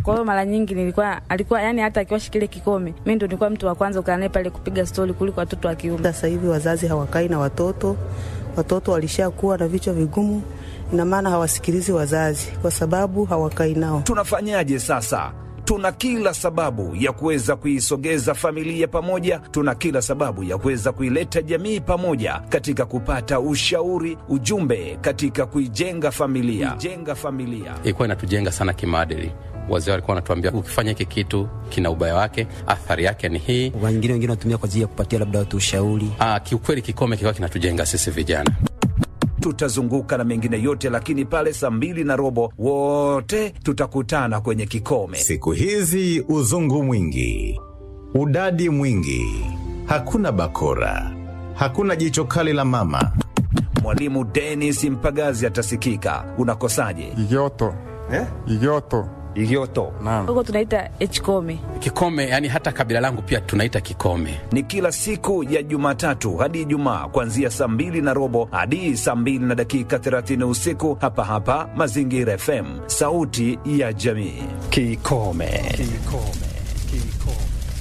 Kwa hiyo mara nyingi nilikuwa alikuwa yani, hata akiwashi kile kikome, mimi ndo nilikuwa mtu wa kwanza kukaa naye pale kupiga stori kuliko watoto wa kiume. Sasa hivi wazazi hawakai na watoto, watoto walishakuwa na vichwa vigumu, ina maana hawasikilizi wazazi kwa sababu hawakai nao. Tunafanyaje sasa? Tuna kila sababu ya kuweza kuisogeza familia pamoja, tuna kila sababu ya kuweza kuileta jamii pamoja katika kupata ushauri, ujumbe katika kuijenga familia, kuijenga familia. ilikuwa inatujenga sana kimaadili. Wazee walikuwa wanatuambia ukifanya hiki kitu kina ubaya wake, athari yake ni hii. wengine wengine wanatumia kwa ajili ya kupatia labda watu ushauri. Ah, kiukweli kikome kilikuwa kinatujenga sisi vijana. Tutazunguka na mengine yote, lakini pale saa mbili na robo wote tutakutana kwenye kikome. Siku hizi uzungu mwingi, udadi mwingi, hakuna bakora, hakuna jicho kali la mama. Mwalimu Dennis Mpagazi atasikika. Unakosaje? Igoto. Eh? Igoto. Igoto. Naam. Huko tunaita hkome. Kikome yani hata kabila langu pia tunaita kikome. ni kila siku ya Jumatatu hadi Ijumaa kuanzia saa mbili na robo hadi saa mbili na dakika 30 usiku hapa hapa Mazingira FM, sauti ya jamii. Kikome. Kikome. Kikome.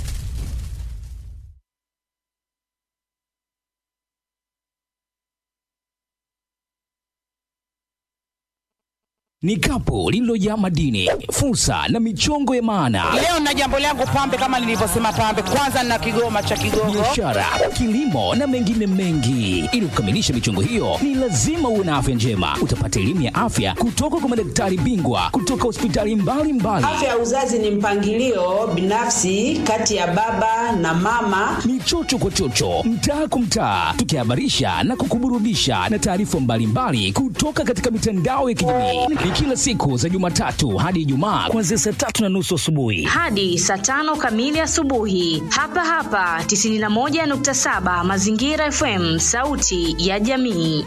ni kapu lililojaa madini, fursa na michongo ya maana, Leo na jambo langu pambe, kama nilivyosema pambe, kwanza na kigoma cha Kigogo. biashara, kilimo na mengine mengi. Ili kukamilisha michongo hiyo, ni lazima uwe na afya njema. Utapata elimu ya afya kutoka kwa madaktari bingwa kutoka hospitali mbalimbali. Afya ya uzazi ni mpangilio binafsi kati ya baba na mama. Ni chocho kwa chocho, mtaa kwa mtaa, tukihabarisha na kukuburudisha na taarifa mbalimbali kutoka katika mitandao ya kijamii. Ni kila siku za Jumatatu hadi Ijumaa kuanzia saa tatu na nusu asubuhi. hadi saa tano kamili asubuhi hapa hapa 91.7 Mazingira FM, sauti ya jamii.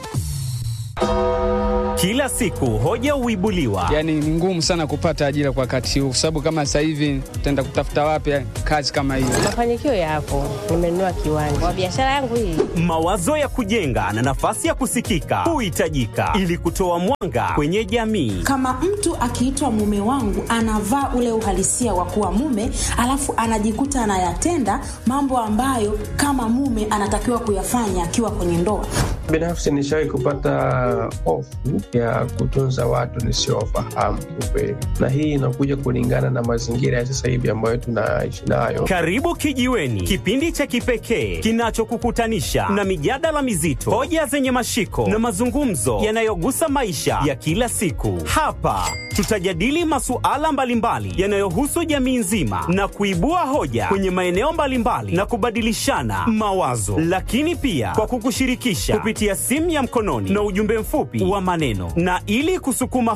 Kila siku hoja huibuliwa, Yaani ni ngumu sana kupata ajira kwa wakati huu, kwa sababu kama sasa hivi tutaenda kutafuta wapi kazi kama hiyo? Mafanikio yapo, nimenunua kiwanja kwa biashara yangu hii. mawazo ya kujenga na nafasi ya kusikika huhitajika ili kutoa mwanga kwenye jamii. Kama mtu akiitwa mume wangu anavaa ule uhalisia wa kuwa mume, alafu anajikuta anayatenda mambo ambayo kama mume anatakiwa kuyafanya akiwa kwenye ndoa. Binafsi nishawahi kupata hofu ya kutunza watu nisiowafahamu kiukweli, na hii inakuja kulingana na mazingira ya sasa hivi ambayo tunaishi nayo. Karibu Kijiweni, kipindi cha kipekee kinachokukutanisha na mijadala mizito, hoja zenye mashiko na mazungumzo yanayogusa maisha ya kila siku. Hapa tutajadili masuala mbalimbali yanayohusu jamii nzima na kuibua hoja kwenye maeneo mbalimbali na kubadilishana mawazo, lakini pia kwa kukushirikisha kupitia simu ya mkononi na ujumbe mfupi wa maneno, na ili kusukuma